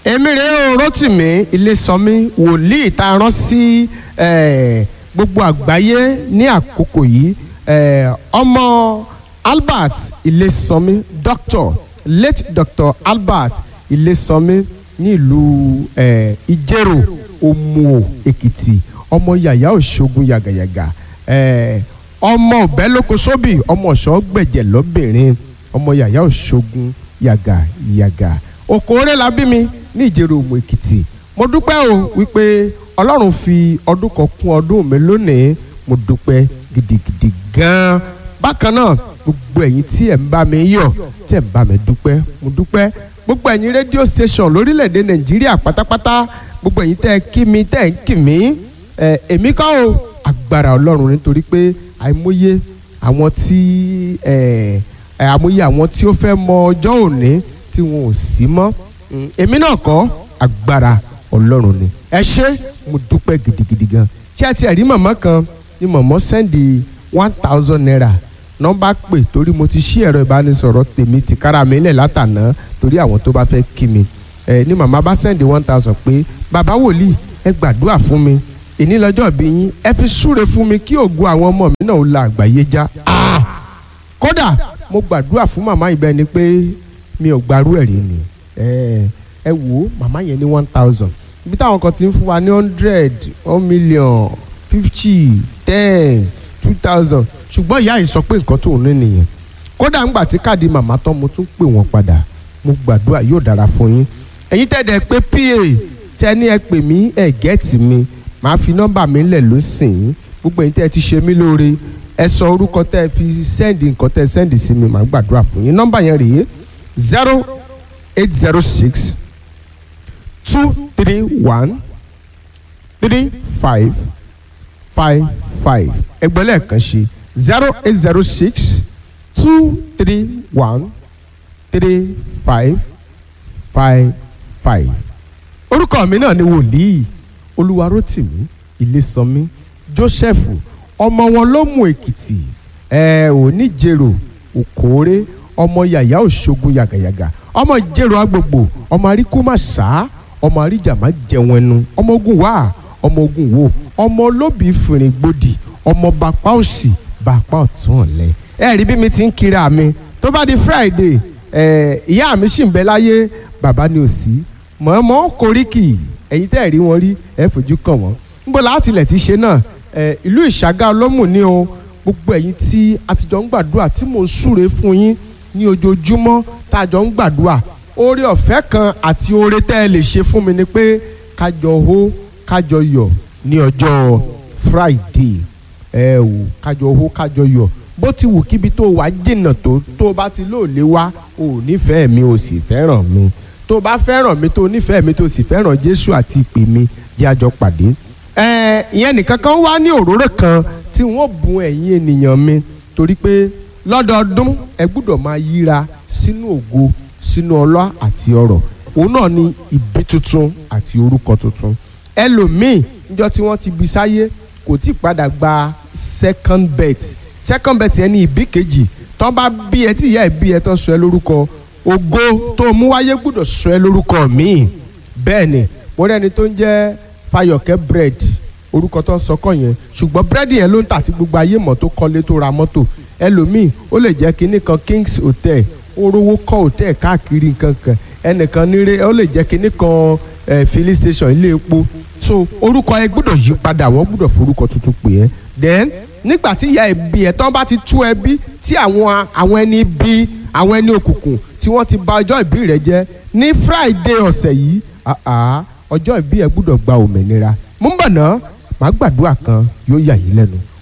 èmi rèé o Rótìmí Ilésànmí wòlíì tá a rán sí eh, gbogbo àgbáyé ní àkókò yìí eh, ọmọ Albert Ilésànmí doctor late doctor Albert Ilésànmí ní ìlú eh, Ìjẹ̀rò Òmùò Èkìtì ọmọ yàyà òṣogun yàgàyàgà eh, ọmọ òbẹ́lókosóbì ọmọ ọ̀ṣọ́ gbẹ̀jẹ̀ lọ́bìnrin ọmọ yàyà òṣogun yàgàyàgà òkòórè la bí mi ní ìjẹ̀rò òmù èkìtì mo dúpẹ́ o wípé ọlọ́run fi ọdún kan kún ọdún mi lónìí mo dúpẹ́ gidigidi gan-an bákan náà gbogbo ẹ̀yin tí ẹ̀ ń bá mi yọ̀ tí ẹ̀ ń bá mi dúpẹ́ mo dúpẹ́ gbogbo ẹ̀yin rédíò station lórílẹ̀‐èdè nàìjíríà pátápátá gbogbo ẹ̀yin tẹ́ ẹ kí mi tẹ́ ẹ ń kí mi ẹ̀ èmi kọ́ o agbára ọlọ́run nítorí pé àìmọye àwọn tí ẹ̀ ẹ̀ àmọye àwọn tí ó fẹ́ mọ ọjọ́ òní tí wọn ò sí mọ́ èmi náà kọ́ agbára ọlọ́run ni ẹ ṣé mo dúpẹ́ gidigidi gan ṣé ẹ ti rí màmá kan ní màmá sẹ́ndì one thousand naira nọ́mbà pè torí mo ti ṣí ẹ̀rọ ìbánisọ̀rọ̀ tèmi ti kára mi lẹ̀ látàná torí àwọn tó bá fẹ́ kí mi ẹ ní màmá bá sẹ́ndì one thousand pé bàbá wòlíì ẹ gbàdúrà fún mi èní lọ́jọ́ bí yín ẹ fi súre fún mi kí ògo àwọn ọmọ mi náà ó la àgbáyé já kódà mo gbàdúrà fún màmá ìbẹ́ ni pé mi ò gbarú ẹ̀ rí ni ẹ ẹ wò ó màmá yẹn ní one thousand ibi táwọn kan ti ń fún wa ní hundred one million fifty ten two thousand ṣùgbọ́n ìyá yìí sọ pé nǹkan tó ń ní nìyẹn kódà ńgbà tí káàdì màmá tán mo tún pè wọ́n padà mo gbàdúrà yóò dára fún yín ẹ̀yin tẹ́ pé pa tẹ́ ní ẹ pè mí ẹ gẹ́ẹ̀tì mi màá fi nọ́mbà mi lẹ̀ lọ́sìn gbogbo ẹ̀yin tẹ́ ti ṣe mí lóore ẹ sọ orúkọ tẹ́ fi sẹ́ndì nǹkan tẹ́ sẹ́ndì sí mi màá gbàdúrà fún yín nọ́mbà yẹn rèé zero eight zero six two three one three five five five ẹgbẹ́ lẹ́ẹ̀kan ṣe zero eight zero six two three one three five five five. orúkọ mi náà ni wòlíì olúwarótìmí ilésànmí joseph ọmọ wọn ló mú èkìtì ẹ ò ní jèrò òkòórè ọmọ yàyà òṣogun yàgàyàgà ọmọ ìjẹrò agbègbò ọmọ àríkú má sá ọmọ àríjà má jẹun ẹnu ọmọ ogun wá ọmọ ogun wo ọmọ olóbì fìrìn gbòdì ọmọ bàpá òsì bàpá ọ̀tún ọ̀lẹ ẹ rí bí mi ti ń kiri àmì tó bá di friday ẹ ìyá mi sì ń bẹ láyé bàbá ni ò sí mọ̀ọ́mọ́ koríki ẹ̀yin tẹ́ ẹ̀ rí wọn rí ẹ fojú kàn wọ́n níbo láti ilẹ̀ ti ṣe náà ẹ ìlú ìṣàgá ọlọ́mù ni o gbogbo ẹ̀yin tí a ti jọ ń gbàdúrà tí mò ń súre fún yín ní ojoojúmọ́ tá a jọ ń gbàdúrà oore ọ̀fẹ́ kan àti oore tẹ́ ẹ lè ṣe fún mi ni pé kájọ hó kájọ yọ̀ ní ọjọ́ friday ẹ wò kájọ hó kájọ yọ̀ bó ti wù kíbi tó wà jìnnà tó tó bá ti lóòlé wá ò nífẹ̀ẹ́ mi ò sì fẹ́ràn mi tó bá fẹ́ràn mi tó nífẹ̀ẹ́ mi tó sì fẹ́ràn jésù àti ìpè mi jẹ́ àjọ pàdé ẹ ìyẹn nìkan kan wá ní òróró kan tí wọ́n bùn ẹ̀yin ènìyàn mi torí pé lọ́dọọdún ẹ gbúdọ̀ máa yíra sínú ògo sínú ọlá àti ọrọ̀ òun náà ni ìbí tuntun àti orúkọ tuntun ẹlòmíì níjọ́ tí wọ́n ti bí sáyé kò tí ì padà gba second birth second birth yẹn ní ìbí kejì tán bá bí ẹ tí ìyá ẹ bí ẹ tán sọ ẹ lórúkọ ògo tó mú wáyé gbúdọ̀ sọ ẹ lórúkọ míì bẹ́ẹ̀ ni mo rẹ́ni tó ń jẹ́ Fayọ̀kẹ́ bread orúkọ tó ń sọkọ yẹn ṣùgbọ́n búrẹ́dì yẹn ló ń tà tí gbogbo ayé mọ̀ tó kọ́lé tó ra mọ́tò ẹlòmíì ó lè jẹ́ kinní kan Kings Hotel orówó kọ́ hotel káàkiri nǹkan kan ẹnìkan nírè ó lè jẹ́ kinní kan eh, filling station ilé epo so orúkọ yẹn gbọ́dọ̀ yí padà wọ́n gbọ́dọ̀ forúkọ tuntun pè é then nígbà tí ìyá ẹbí ẹ̀ tán bá ti tú ẹbí tí àwọn àwọn ẹni bí àwọn ẹni òkùnkùn tí wọ́n ti bà ọjọ́ ìbí rẹ̀ jẹ́ ní Friday ọ̀sẹ̀ yìí ọjọ́ ìbí ẹ̀ gbọ́dọ̀ gba òmìnira mú bọ̀ náà màá gbàdúrà kan yóò yà yín lẹ́nu